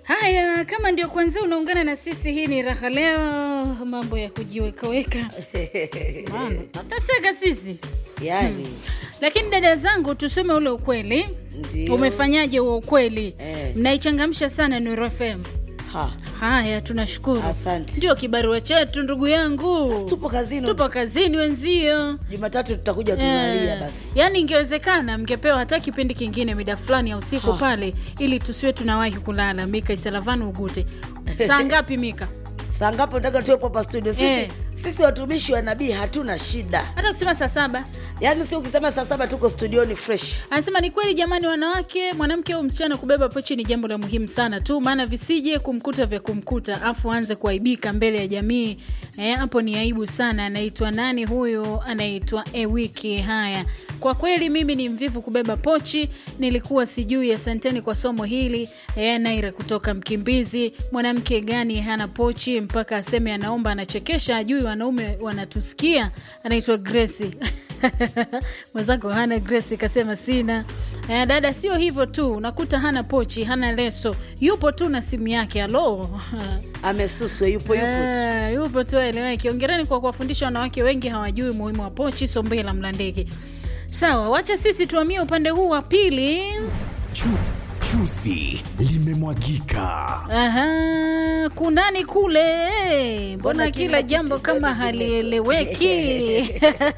Haya, kama ndio kwanza unaungana na sisi, hii ni raha leo, mambo ya kujiwekaweka Mama, nataseka sisi yani lakini dada zangu, tuseme ule ukweli. Ndio. Umefanyaje huo ukweli? Eh. Mnaichangamsha sana Nuru FM. ha Haya, tunashukuru. Asante. Ndio kibarua chetu ndugu yangu. tupo kazini Tupo kazini wenzio. jumatatu tutakuja tunalia Eh, basi yaani ingewezekana mngepewa hata kipindi kingine mida fulani ya usiku Ha. pale, ili tusiwe tunawahi kulala. Mika Isalavanu Ugute, saa ngapi Mika? saa ngapi nataka tuwepo hapa studio sisi, Eh. sisi watumishi wa nabii hatuna shida Hata kusema saa saba. yaani si ukisema saa saba tuko studioni fresh Anasema ni kweli jamani, wanawake, mwanamke au msichana kubeba pochi ni jambo la muhimu sana tu, maana visije kumkuta vya kumkuta afu aanze kuaibika mbele ya jamii. Eh, hapo ni aibu sana. Anaitwa nani huyo? Anaitwa Ewiki. Haya, kwa kweli mimi ni mvivu kubeba pochi, nilikuwa sijui. Asanteni kwa somo hili. Eh, Naira kutoka Mkimbizi. Mwanamke gani hana pochi mpaka aseme anaomba? Anachekesha, ajui wanaume wanatusikia. Anaitwa Grace mwenzako hana Grace kasema sina. Eh, dada, sio hivyo tu, unakuta hana pochi, hana leso, yupo tu na simu yake. Alo amesuswe yupo yupo tu. Eh, yupo tu aeleweke. Ongereni kwa kuwafundisha wanawake wengi hawajui umuhimu wa pochi. Sombela Mlandege. Sawa, wacha sisi tuamie upande huu wa pili. Chu, chuzi limemwagika. Aha, kunani kule, mbona Mbona kila kila jambo kitu kama bado halieleweki?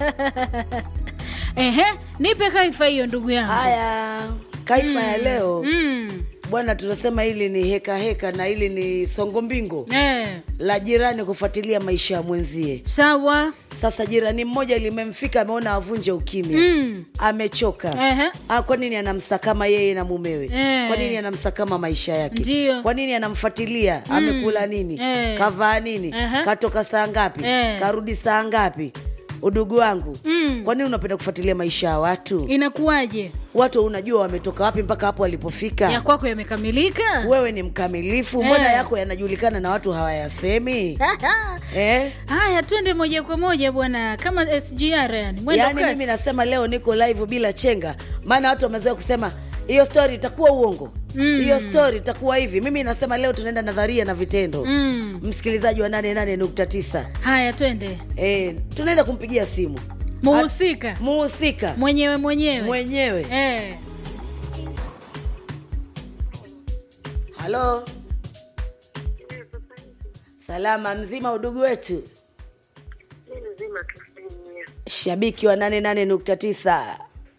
Ehe, nipe kaifa hiyo ndugu yangu. haya kaifa ya leo Mm. bwana tunasema hili ni heka heka na hili ni songo mbingo Eh, la jirani kufuatilia maisha ya mwenzie sawa. sasa jirani mmoja limemfika ameona avunje ukimya Mm. amechoka Ehe. ah, kwa nini anamsakama yeye na mumewe Eh. kwa nini anamsakama maisha yake Ndio. kwa nini anamfuatilia amekula nini Eh. kavaa nini Aha. katoka saa ngapi Eh. karudi saa ngapi udugu wangu Mm. kwa nini unapenda kufuatilia maisha ya watu Inakuwaje? watu unajua wametoka wapi mpaka hapo walipofika Ya kwako yamekamilika? wewe ni mkamilifu mbona yako yanajulikana na watu hawayasemi eh? Haya, twende moja kwa moja bwana, kama SGR yani. Mwendo yaani kasi. mimi nasema leo niko live bila chenga maana watu wamezoea kusema hiyo story itakuwa uongo hiyo story itakuwa hivi mimi nasema leo tunaenda nadharia na vitendo Mm. msikilizaji wa 88.9 Haya, twende. eh, tunaenda kumpigia simu Muhusika muhusika mwenyewe mwenyewe mwenyewe eh. halo salama mzima udugu wetu mzima kifanyia shabiki wa 88.9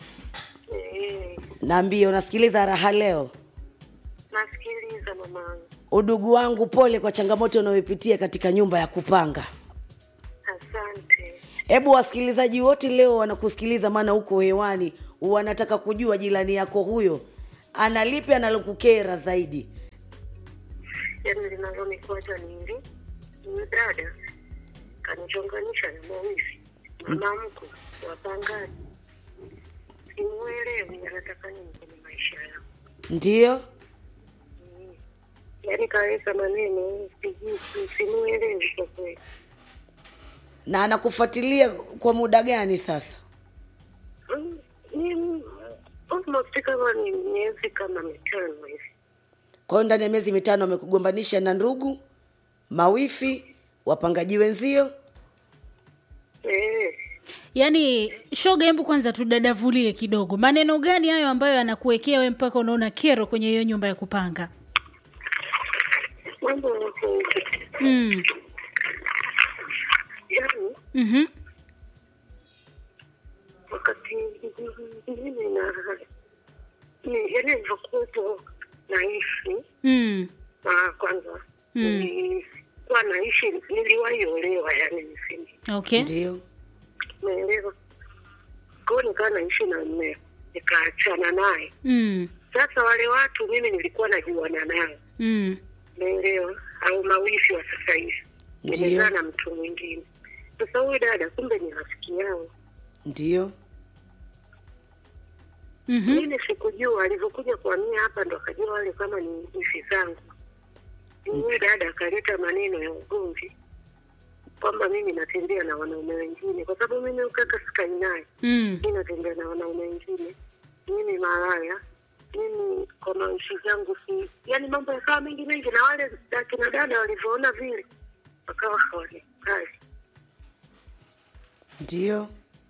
naambie unasikiliza raha leo nasikiliza mamangu udugu wangu pole kwa changamoto unayoipitia katika nyumba ya kupanga asante hebu wasikilizaji wote leo wanakusikiliza maana huko hewani wanataka kujua jirani yako huyo analipi analokukera zaidi yaani linalonikwaza ni hili huyu dada kanichonganisha na mawizi mama mkwe wapangaji simuelewi anataka nini kwenye maisha yangu ndiyo yaani kaweka maneno sijui simuelewi kwa kweli na anakufuatilia kwa muda gani sasa Mm, ni almost kama ni miezi kama mitano hivi kwa hiyo ndani ya miezi mitano amekugombanisha na ndugu mawifi wapangaji wenzio eh Yaani shoga, hebu kwanza tudadavulie kidogo, maneno gani hayo ambayo anakuwekea we mpaka unaona kero kwenye hiyo nyumba ya kupanga? mambo yako hivi mm. yaani mm wakati mimi na ni- yaani nilivyokuwepo naishi mm. na kwanza Mm. nilikuwa naishi niliwahi olewa yani nisini Okay. ndio naelewa kwao nikawa naishi na mme nikaachana naye mm. sasa wale watu mimi nilikuwa najuana nao mm. naelewa au mawifi wa sasa hivi Ndiyo. nimezaa na mtu mwingine sasa huyu dada kumbe ni rafiki yao ndio mm-hmm. mimi sikujua alivyokuja kuhamia hapa ndo akajua wale kama ni ifi zangu huyu dada akaleta maneno ya ugomvi kwamba mimi natembea na wanaume wengine kwa sababu mimi ukaka sikai naye mm. mi natembea na wanaume wengine mimi malaya mimi kwa maishi zangu si yani mambo yakawa mengi mengi na wale akina dada walivyoona vile wakawa hawanikali ndio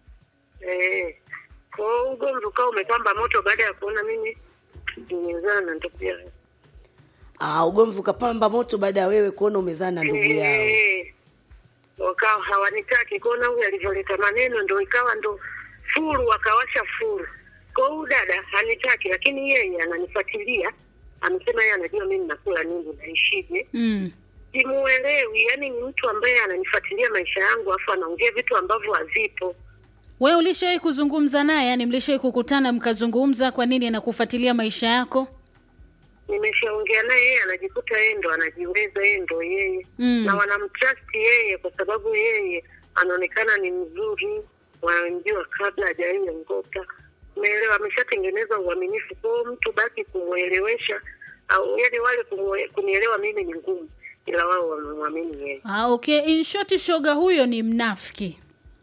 Eh, kwa hiyo ugomvi ukawa umepamba moto baada ya kuona mimi nimezana na ndugu yangu. ah, ugomvi ukapamba moto baada ya wewe kuona umezaa na ndugu yao Eh, wakawa hawanitaki kuona huyu alivyoleta maneno, ndo ikawa ndo furu, wakawasha furu. Kwa hiyo huyu dada hanitaki, lakini yeye ananifuatilia, amesema yeye anajua mimi nakula nini, naishije. mm. Simuelewi, yani ni mtu ambaye ananifuatilia maisha yangu, afu anaongea vitu ambavyo havipo. we ulishawahi kuzungumza naye yani mlishawahi kukutana mkazungumza kwa nini anakufuatilia maisha yako nimeshaongea naye yeye anajikuta yeye ndo anajiweza yeye ndo yeye Mm. na wanamtrust yeye kwa sababu yeye anaonekana ni mzuri wanamjua kabla hajaiongoka umeelewa ameshatengeneza uaminifu kwao mtu basi kumwelewesha au yani wale kumwe- kunielewa mimi ni ngumu ila wao wamemwamini yeye ah, okay in short shoga huyo ni mnafiki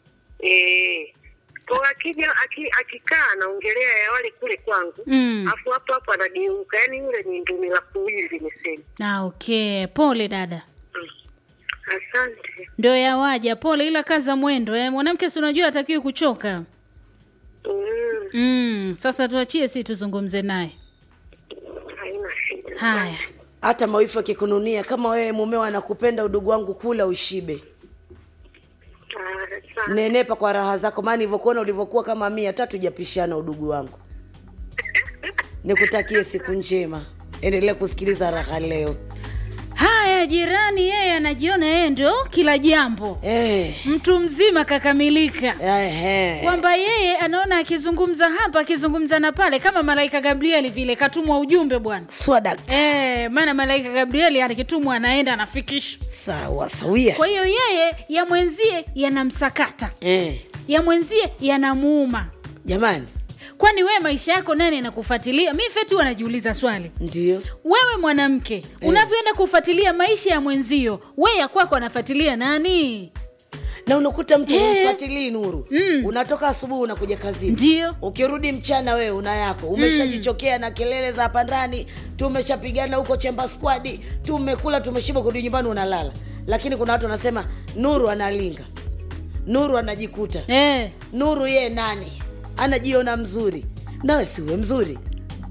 Eh, kwa akija aki- akikaa anaongelea ya wale kule kwangu Mm. afu hapo hapo anageuka yani yule ni ndumi la kuwili niseme ah, okay pole dada Mm. asante ndio yawaja pole ila kaza mwendo eh. mwanamke si unajua atakiwi kuchoka Mm, mm. sasa tuachie si tuzungumze naye haina shida haya hata mawifu akikununia kama wewe mumeo anakupenda udugu wangu kula ushibe Ah, asante. nenepa kwa raha zako maana nilivyokuona ulivyokuwa kama mia tatu japishana udugu wangu nikutakie siku njema endelea kusikiliza raha leo haya jirani yeye anajiona yeye ndio kila jambo eh, mtu mzima kakamilika eh, kwamba yeye anaona akizungumza hapa akizungumza na pale kama malaika gabrieli vile katumwa ujumbe bwana swadat Eh, maana malaika gabrieli akitumwa anaenda anafikisha sawa sawia kwa hiyo yeye ya mwenzie yanamsakata eh, ya mwenzie yanamuuma jamani kwani wewe maisha yako nani anakufuatilia mi feti huwa najiuliza swali ndio wewe mwanamke unavyoenda kufuatilia maisha ya mwenzio we ya kwako anafuatilia nani na unakuta mtu Eh. umfuatilii nuru Mm. unatoka asubuhi unakuja kazini ndio ukirudi mchana wewe una yako umeshajichokea na kelele za hapa ndani tumeshapigana huko chemba squadi tumekula tumeshiba kurudi nyumbani unalala lakini kuna watu wanasema nuru analinga nuru anajikuta eh. nuru ye nani anajiona mzuri nawe siwe mzuri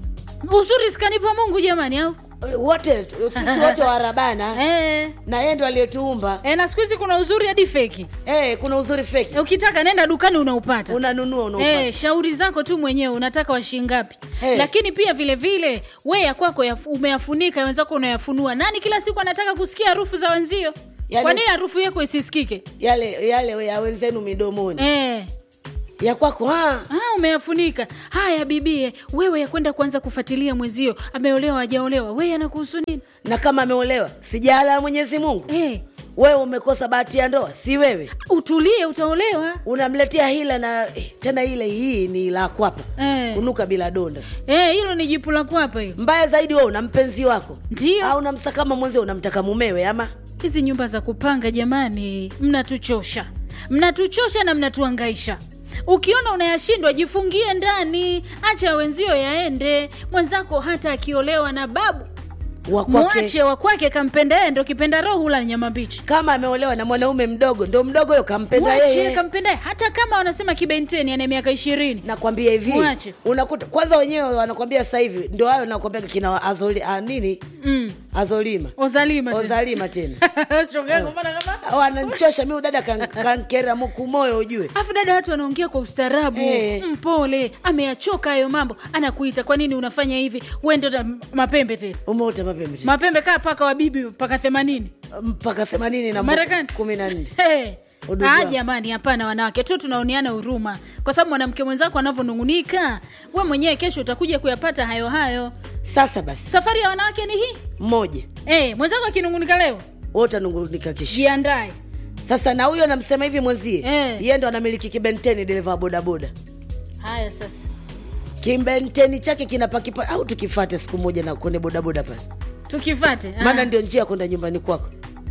uzuri sikanipa mungu jamani au Eh, wote sisi wote warabana eh. na yeye ndo aliyetuumba Eh, na siku hizi kuna uzuri hadi feki eh, kuna uzuri feki Eh, ukitaka nenda dukani unaupata unanunua unaupata Eh, shauri zako tu mwenyewe unataka washingapi Hey. lakini pia vile vile we ya kwako yaf- umeyafunika wenzako unayafunua nani kila siku anataka kusikia harufu za wenzio Yaani- kwa nini harufu yako isisikike yale yale ya wenzenu midomoni eh. ya kwako ah, Ah, umeyafunika haya bibie wewe ya kwenda kuanza kufuatilia mwenzio ameolewa hajaolewa we anakuhusu nini na kama ameolewa sijala ya mwenyezi mungu eh. wewe umekosa bahati ya ndoa si wewe utulie utaolewa unamletea hila na eh, tena ile hii ni la kwapa Eh. kunuka bila donda Eh, hilo ni jipu la kwapa hilo mbaya zaidi wewe una mpenzi wako Ndio. au unamsakama mwenzio unamtaka mumewe ama hizi nyumba za kupanga jamani mnatuchosha mnatuchosha na mnatuangaisha ukiona unayashindwa jifungie ndani acha wenzio yaende mwenzako hata akiolewa na babu wa kwake mwache wa kwake kampenda yeye ndo kipenda roho hula nyama mbichi kama ameolewa na mwanaume mdogo ndo mdogo huyo kampenda mwache yeye kampenda yeye. hata kama wanasema kibenteni ana miaka ishirini nakwambia hivi Mwache. unakuta kwanza wenyewe wanakwambia sasa hivi ndo hayo nakwambia kina azoli, ah, nini mm. azolima ozalima tena. ozalima tena Shoga yangu, mbona kama wananchosha mi udada kan- kankera muku moyo ujue afu dada watu wanaongea kwa ustaarabu Eh. mpole ameyachoka hayo mambo anakuita kwa nini unafanya hivi wende mapembe tena umeota mapembe tena. mapembe kaa paka wa bibi mpaka themanini mpaka themanini na Marekani. kumi na nne Hey. Udugu Ah, wao. jamani hapana wanawake tu tunaoneana huruma kwa sababu mwanamke mwenzako anavyonung'unika we mwenyewe kesho utakuja kuyapata hayo hayo sasa basi safari ya wanawake ni hii mmoja hey, mwenzako akinung'unika leo wote nungunika kishi jiandae sasa na huyo namsema hivi mwenzie Eh. yeye ndo anamiliki kibenteni dereva wa bodaboda haya sasa kibenteni chake kinapakipa au tukifate siku moja na kwenye bodaboda pale tukifate ah. maana ndio njia ya kwenda nyumbani kwako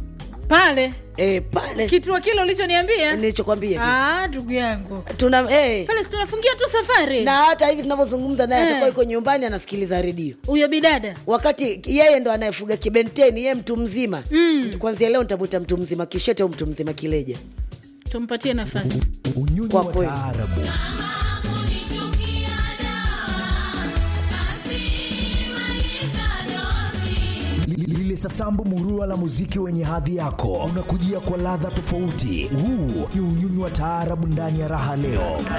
pale e, pale kituo kile ulichoniambia nilichokwambia Ah, ndugu yangu tuna e, pale si tunafungia tu safari na hata hivi tunavyozungumza naye Eh. atakuwa yuko nyumbani anasikiliza redio huyo bidada wakati yeye ndo anayefuga kibenteni yeye mtu mzima mm. kwanzia leo nitamwita mtu mzima kishete au mtu mzima kileja tumpatie nafasi unyonyi Kwa wa kweli. taarabu Li- lile sasambu murua la muziki wenye hadhi yako unakujia kwa ladha tofauti huu ni unyunyu wa taarabu ndani ya raha leo